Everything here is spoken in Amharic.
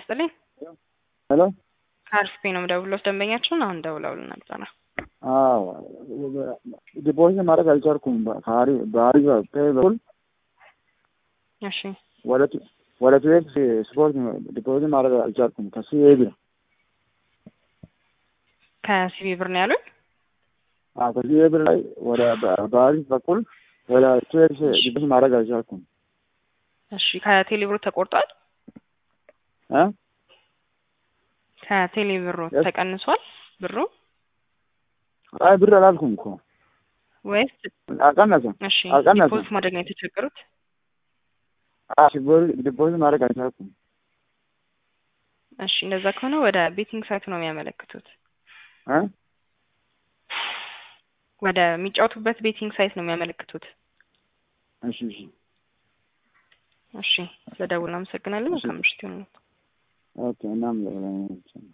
ይስጥልኝ። ሄሎ ከአርሲፒ ነው የምደውለው። ደንበኛችሁን አሁን ደውለውልን ነበረ። አዎ ዲፖዚት ማድረግ አልቻልኩም። ባህሪ ባህሪ በኩል እሺ ወደ ቱ- ወደ ቱዌክስ ስፖርት ዲፖዚት ማድረግ አልቻልኩም። ከሱ የቢ ከሲቢ ብር ነው ያሉኝ። አዎ ከሱ የብር ላይ ወደ ባህሪ በኩል ወደ ቱዌክስ ዲፖዚት ማድረግ አልቻልኩም። እሺ ከቴሌ ብሩ ተቆርጧል። እ ከቴሌ ብሩ Yes. ተቀንሷል ብሩ አይ ብር አላልኩም እኮ ወይስ? አልቀነሰም። እሺ አልቀነሰም። ዲፖዚት ማድረግ ነው የተቸገሩት። አዎ ዲፖዚት ማድረግ አልቻልኩም። እሺ እንደዛ ከሆነ ወደ ቤቲንግ ሳይት ነው የሚያመለክቱት። እ ወደ የሚጫወቱበት ቤቲንግ ሳይት ነው የሚያመለክቱት። እሺ እሺ እሺ ስለደውል አመሰግናለን። መልካም ምሽት ይሁንልዎት። ኦኬ እናም